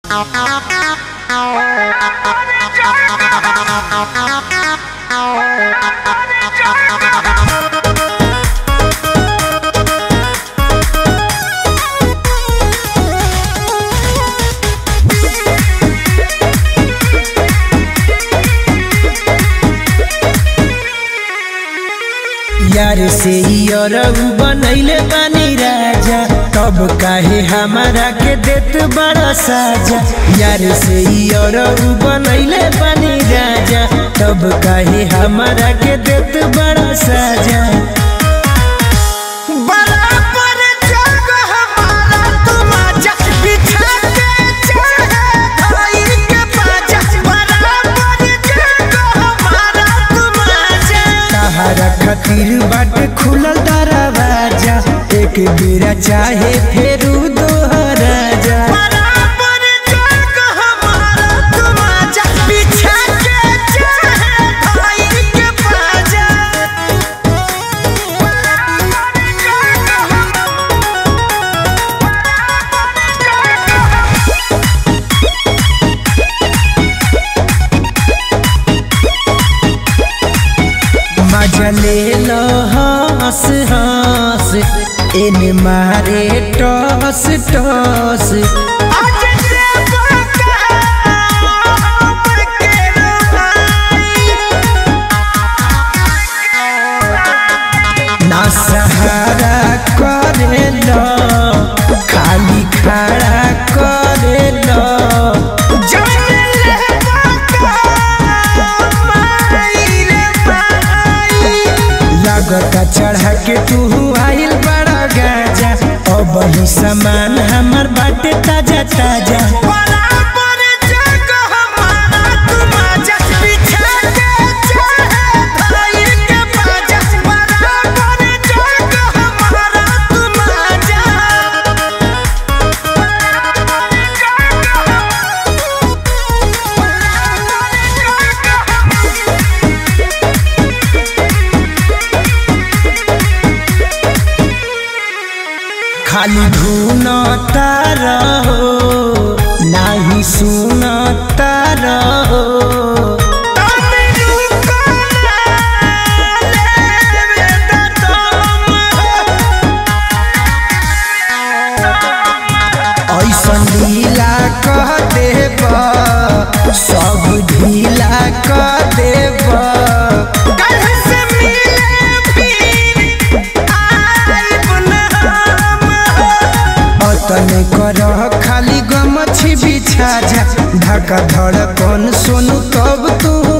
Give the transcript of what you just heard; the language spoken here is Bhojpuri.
यार से अरब बनैले बानी राजा तब काहे हमारा के देत बड़ा साजा यार से अरब बनैले बानी राजा तब काहे हमारा के देत बड़ा साजा बराबर जग हमारा तुम आजा बिछा के चाहे भाई के बाजा बराबर जग हमारा तुम आजा तहारा खातिर बाट खुलल दरवाजा एक बेरा चाहे फेरू दोहरा जा बराबर जग हमारा तुम आजा बिछा के चाहे भाई के बाजा बराबर जग मजा ले लो हंस हंस इन मारे टॉस टॉस आज जे बाका हमर के रोहाई ना सहारा करे लो खाली खड़ा करे लो जान ले बाका माई रे माई लागता चढ़ा के तू आइल बड़ा गाजा अब ही सामान हमर बाटे ताजा ताजा बराबर जग हमारा तुम आजा बिछा के चाहे भाई के बाजा बराबर जग हमारा तुम आजा खाली ढूंढता रहो नाही सुनता रहो ऐसन ढीला कह देब सब ढीला कह देब अतने कर खाली गमछी बिछा जा धक्का धड़कन सोनू तब तू